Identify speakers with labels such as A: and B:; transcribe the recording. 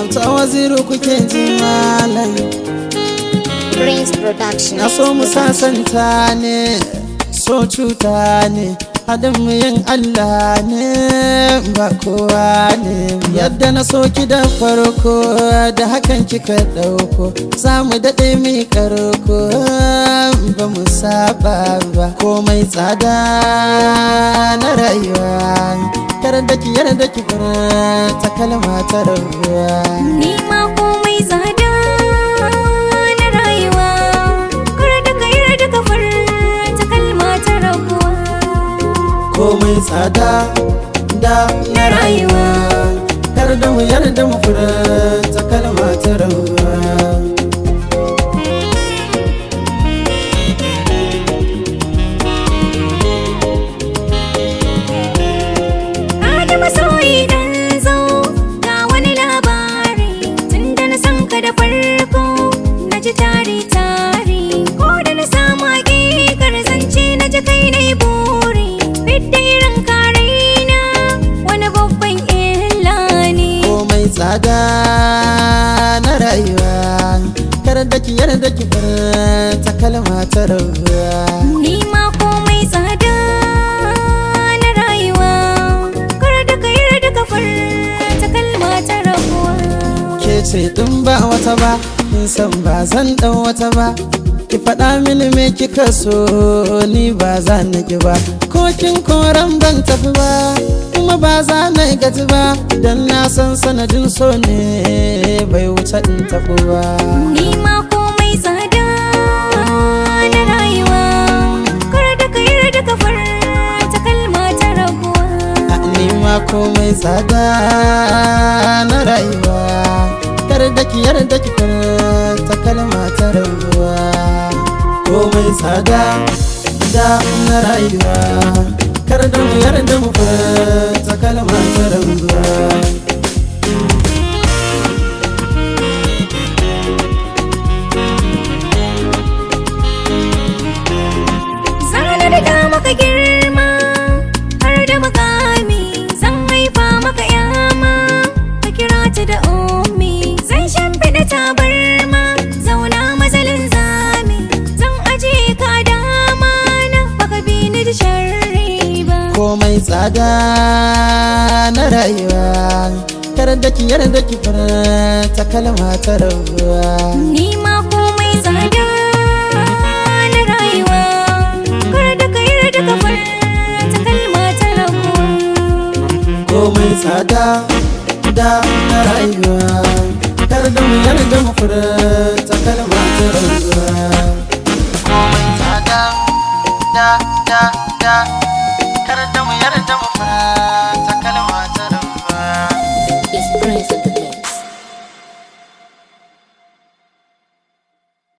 A: auta waziru kuke ji malam
B: Prince Production.
A: na so mu sasanta ne so cuta ne hadin mu yin Allah ne ba kowa ne yadda na so ki da farko da hakan kika dauko za mu daɗe mi karko ba mu saba ba komai tsada na rayuwa kar da ki yarda ki ta kalma ta rabuwa
C: Ni ma komai tsada na rayuwa Kar da ka yarda ka furta kalma ta rabuwa
A: komai tsada da na rayuwa kar da mu yarda mu furta kalma ta rabuwa
C: Adama soyi dan zo ga wani labari Tunda na san ka da farko na ji tari tari Ko da na samu hakikar zance na ji kai na yi buri Fidda irin karaina wani babban illa ne
A: komai tsada na rayuwa kar da ki yarda ki furta kalma ta rabuwa
C: Ni ma komai tsada na rayuwa Kar da ka yarda ka furta kalma ta rabuwa
A: ke ce din ba wata ba in san ba zan dan wata ba ki faɗa mini me kika so ni ba za na ki ba ko kin koran ban tafi ba kuma ba za na gaji ba dan na san sanadin so ne bai wuce in tafi ba
C: Ni ma komai tsada na rayuwa Kar da ka yarda ka furta kalma ta rabuwa
A: A ni ma komai tsada na rayuwa kar da ki yarda ki furta kalma ta rabuwa komai tsada da na rayuwa kar da mu yarda mu furta kalma ta rabuwa
C: Zana da maka girma har da makami Zan haifa maka yama ka kira ta da ummi Zan shimfiɗa tabarma zauna mazalin zami Zan ajiye ka a dama na baka bi ni da sharri ba
A: komai tsada na rayuwa kar da ki yarda ki furta kalma ta rabuwa
C: Ni ma komai tsada na rayuwa Kar da ka yarda ka furta kalma ta rabuwa
A: komai tsada da na rayuwa kar da mu yarda mu furta kalma ta rayuwa komai tsada da